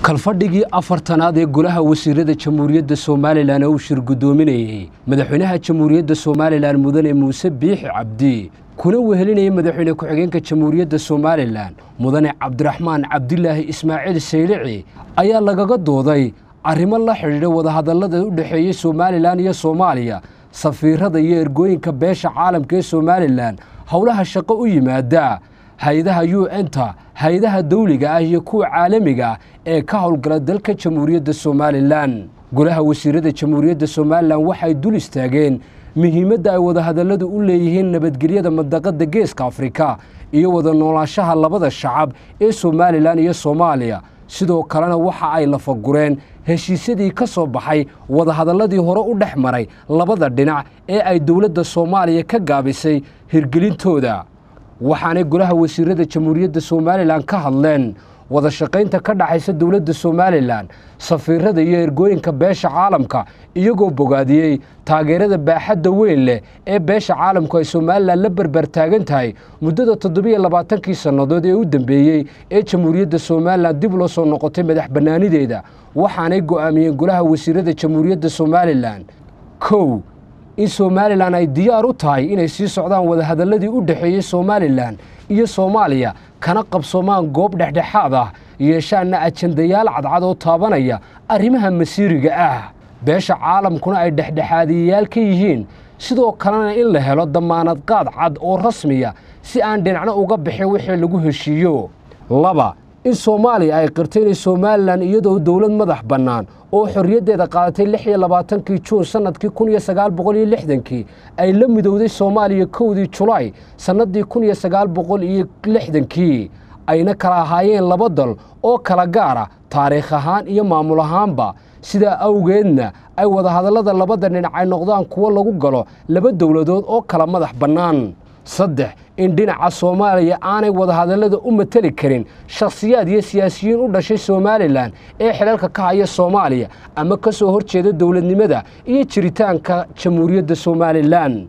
kalfadhigii afartanaad ee golaha wasiirada jamhuuriyadda somalilan oo uu shir guddoominayey madaxweynaha jamhuuriyadda somalilan mudane muuse biixi cabdi kuna wehelinayay madaxweyne ku-xigeenka jamhuuriyadda somalilan mudane cabdiraxmaan cabdilaahi ismaaciil saylici ayaa lagaga dooday arrimo la xidhiidha wadahadallada u dhexeeyey somalilan iyo soomaaliya safiirada iyo ergooyinka beesha caalamka ee somalilan howlaha shaqo u yimaada hay-adaha u n-ta hay-adaha dawliga ah iyo kuwa caalamiga ah ee ka howlgala dalka jamhuuriyadda somalilan golaha wasiirada jamhuuriyadda somalilan waxay dul istaageen muhiimadda ay wadahadalladu u leeyihiin nabadgelyada mandaqadda geeska afrika iyo wada noolaanshaha labada shacab ee somalilan iyo soomaaliya sidoo kalena waxa ay lafagureen heshiisyadii ka soo baxay wadahadalladii hore u dhex maray labada dhinac ee ay dowladda soomaaliya ka gaabisay hirgelintooda waxaanay golaha wasiirada jamhuuriyadda somalilan ka hadleen wada shaqaynta ka dhaxaysa dowladda somalilan safiirada iyo ergooyinka beesha caalamka iyagoo bogaadiyey taageerada baaxadda weyn leh ee beesha caalamku ay somalilan la berber taagan tahay muddada toddobiyo labaatankii sannadood ee u dambeeyey ee jamhuuriyadda somalilan dib loo soo noqotay madax bannaanideeda waxaanay go'aamiyeen golaha wasiirada jamhuuriyadda somalilan kow in somalilan ay diyaar u tahay inay sii socdaan wadahadalladii u dhexeeyey somalilan iyo soomaaliya kana qabsoomaan goob dhexdhexaad ah yeeshaanna ajandayaal cadcad oo taabanaya arrimaha masiiriga ah beesha caalamkuna ay dhexdhexaadiyayaal ka yihiin sidoo kalena in la helo dammaanad qaad cad oo rasmiya si aan dhinacno uga bixin wixii lagu heshiiyo laba in soomaaliya ay qirtay inay somalilan iyadoo dowlad madax bannaan oo xorriyaddeeda qaadatay lix iyo labaatankii juun sannadkii kun iyo sagaal boqol iyo lixdankii ay la midowday soomaaliya kowdii julaay sannaddii kun iyo sagaal boqol iyo lixdankii ayna kala ahaayeen laba dal oo kala gaara taariikh ahaan iyo maamul ahaanba sidaa awgeedna ay wadahadallada labada dhinac ay noqdaan kuwo lagu galo laba dowladood oo kala madax bannaan saddex in dhinaca soomaaliya aanay wadahadallada u mateli karin shakhsiyaad iyo siyaasiyiin u dhashay somalilan ee xilalka ka haya soomaaliya ama ka soo hor jeeda dowladnimada iyo jiritaanka jamhuuriyadda somalilan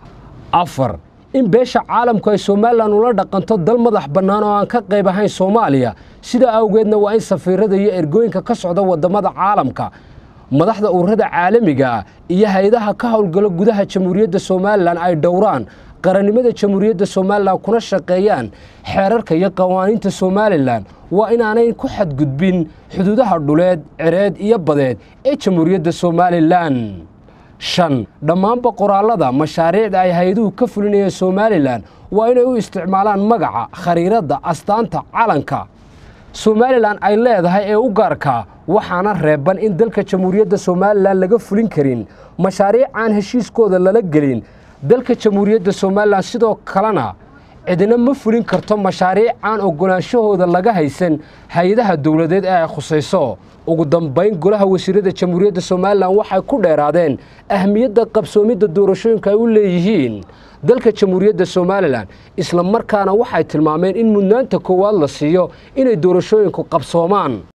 afar in beesha caalamku ay somalilan ula dhaqanto dal madax bannaan oo aan ka qayb ahayn soomaaliya sidaa awgeedna waa in safiirada iyo ergooyinka ka socda waddamada caalamka madaxda ururada caalamiga iyo hay-adaha ka howlgalo gudaha jamhuuriyadda somalilan ay dhowraan qarannimada jamhuuriyadda somalilan kuna shaqeeyaan xeerarka iyo qawaaniinta somalilan waa inaanay ku xadgudbin xuduudaha dhuleed cereed iyo badeed ee jamhuuriyadda somalilan shan dhammaanba qoraallada mashaariicda ay hay-aduhu ka fulinayeen somalilan waa inay u isticmaalaan magaca khariiradda astaanta calanka somalilan ay leedahay ee u gaarkaa waxaana reeban in dalka jamhuuriyadda somalilan laga fulin karin mashaariic aan heshiiskooda lala gelin dalka jamhuuriyadda somalilan sidoo kalena cidina ma fulin karto mashaariic aan ogolaanshahooda laga haysan hay-adaha dowladeed ee ay khusayso ugu dambayn golaha wasiirada jamhuuriyadda somalilan waxay ku dheeraadeen ahmiyadda qabsoomidda doorashooyinka ay u leeyihiin dalka jamhuuriyadda somalilan isla markaana waxay tilmaameen in mudnaanta koowaad la siiyo inay doorashooyinku qabsoomaan